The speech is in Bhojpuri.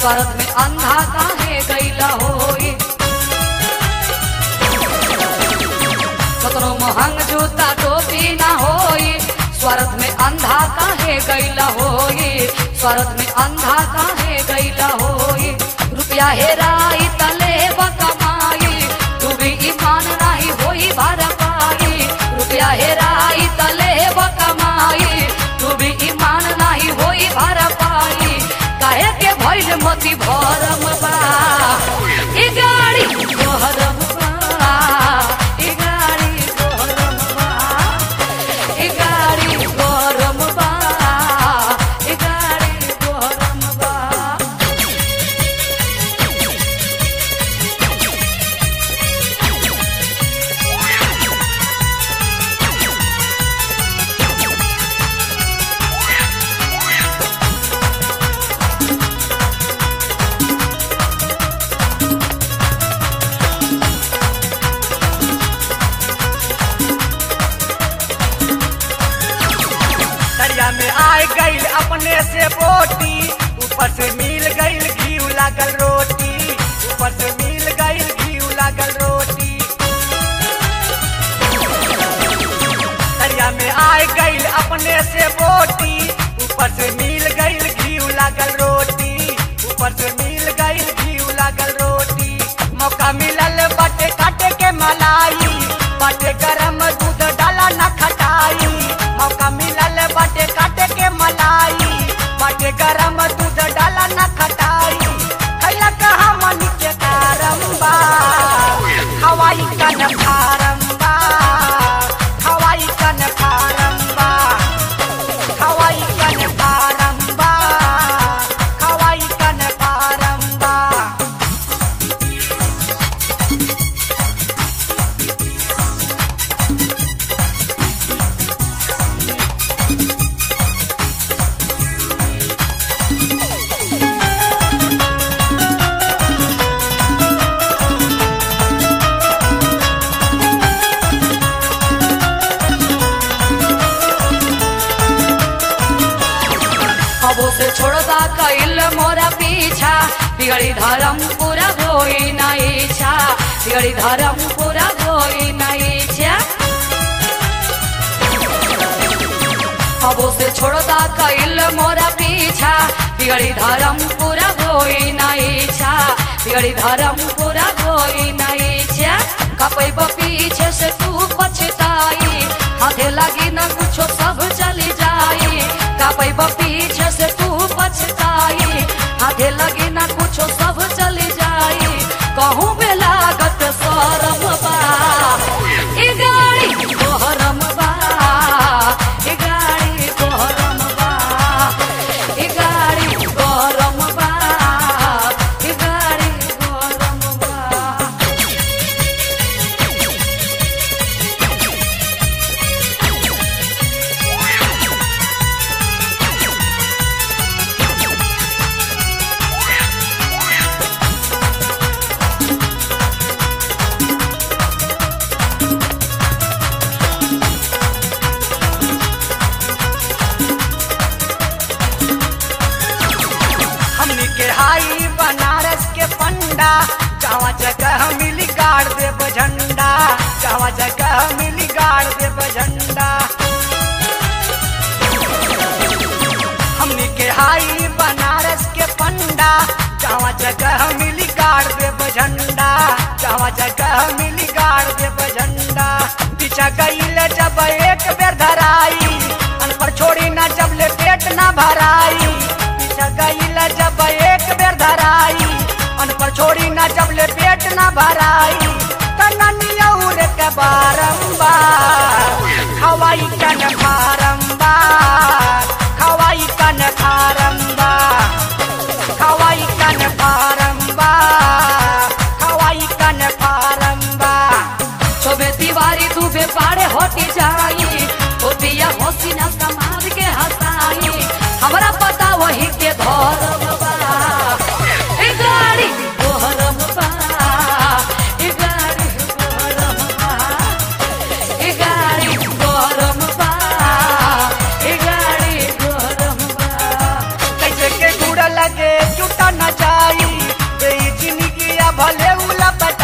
स्वार्थ में अंधा काहे गईला होई कतनो महंग जूता टोपी ना होई स्वार्थ में अंधा काहे गईला होई स्वार्थ में अंधा काहे गईला होई रुपया हेराई तले कमाई तू भी ईमान नाही होई भरपाई रुपया हेराई तले कमाई तू भी ईमान नाही होई भरपाई काहे के भइल मोती भरम बा ई गाड़ी गहरम बा ई गाड़ी गहरम बा ई गाड़ी गरम बा ई गाड़ी गरम बा दरिया में आए गईल अपने से बोटी ऊपर से मिल गईल घी लागल रोटी ऊपर से मिल गईल घी लागल रोटी दरिया में आए गईल अपने से बोटी ऊपर से मिल गईल घी लागल रोटी ऊपर से मिल गईल घी लागल रोटी मौका मिलल बाटे काटे के मलाई बाटे गरम दूध डाला न खटाई मौका मिलल बाटे काटे के मलाई बाटे गरम दूध डाला न खटाई खैला कहा मन के कारम बा हवाई कन फारम बा हवाई कन फारम बा हवाई कन फारम बा हवाई कन फारम बा अबो से छोड़दा कैल मोरा पीछा बिगड़ी धर्म पूरा होई ना इच्छा बिगड़ी धर्म पूरा होई ना इच्छा अबो से छोड़दा कैल मोरा पीछा बिगड़ी धर्म पूरा होई ना इच्छा बिगड़ी धर्म पूरा होई ना इच्छा कपैब पीछे से तू पछताई हाथे लगी ना कुछो सब चली जाई कपैब पीछे से तू पछताई हाथे लगी ना कुछो सब चली जाई कहूँ बे लागत सरम बा ई गाड़ी गहरम बा ई गाड़ी गहरम बा ई गाड़ी गरम बा ई गाड़ी गरम बा हमनी के हाई बनारस के पंडा जहाँ जगह मिली गाड़ दे झंडा जहाँ जगह मिली गाड़ दे झंडा हमनी के हाई बनारस के पंडा जहाँ जगह मिली गाड़ दे झंडा जहाँ जगह मिली गाड़ दे झंडा पीछा गईल जब एक बेर धराई अनपर छोड़ी ना जब ले पेट ना भराई पीछा गईल जब एक बेर धराई अनपर छोड़ी ना जब ले पेट ना भराई तनियौर के बारंबार हवाई कन बारंबार हवाई कन बारंबार हवाई कन बारंबार हवाई कन बारंबार शोभे दीवारी तू बे पाड़े होती जाई होतिया होसी ना समाज के हंसाई हमरा पता वही के धर्म बा ए गाड़ी गहरम बा ए गाड़ी गहरम बा ए गाड़ी गहरम बा ए गाड़ी गहरम बा कैसे के गुड़ लगे जुटा न जा लपट